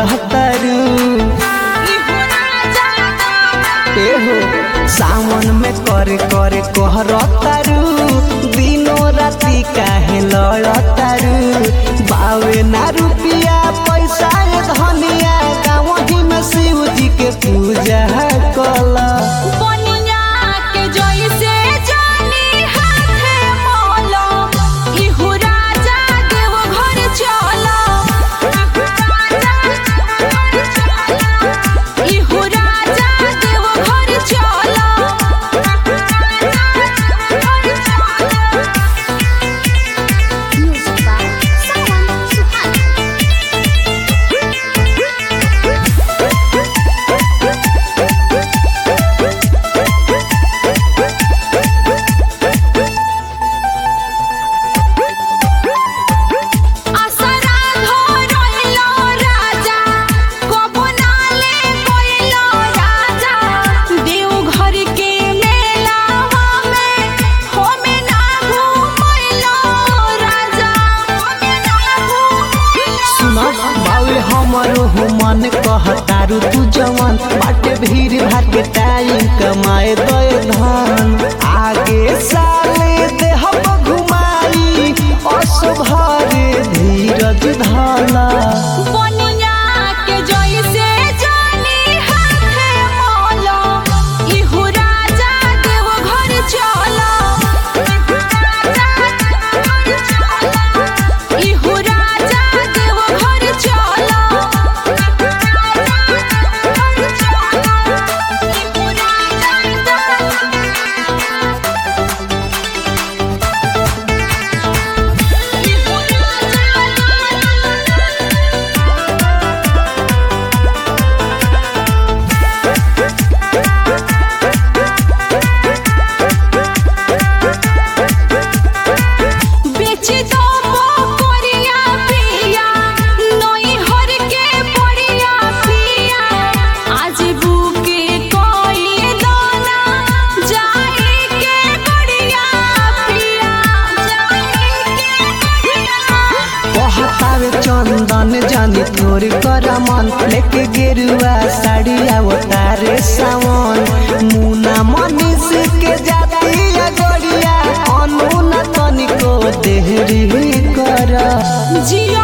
लड़तारू एहो सावन में करे करे कहरतारू दिनो राती काहे लड़तारू बावे ना रुपिया पैसा ये धनिया गाँव में शिव जी के पूजा कला बनिया के जइसे जानी हाथे मोलो इहु राजा देव घर चलो इहु राजा देव घर चलो Music by Sawan Suhana. आसरा धरइलो राजा कबो नाले कइलो राजा देव घर के मेलावा में होमे ना घुमइलो राजा होमे ना घुमइलो सुना बावे हमरो हो मन कहतारू तू जवान बाटे भीड़ भाग टाइम कमाए दे धन आगे साले देहब घुमाई असुभरे धीरज धला बनिया के जइसे जानी हाथे मोलो इहु राजा देव घर चलो इहु राजा देव घर चलो इहु बेच दो मोरिया पिया नई हर के पड़िया पिया आज बुके कोई दोना जाए के गड़िया पिया जाए के गड़िया कहतावे चंदन जानी तोर कर मन लेके गेरुआ साड़ी अवतारे सावन मुना मनीष के जाती गड़िया अनुना तनिको देहरी कर जियो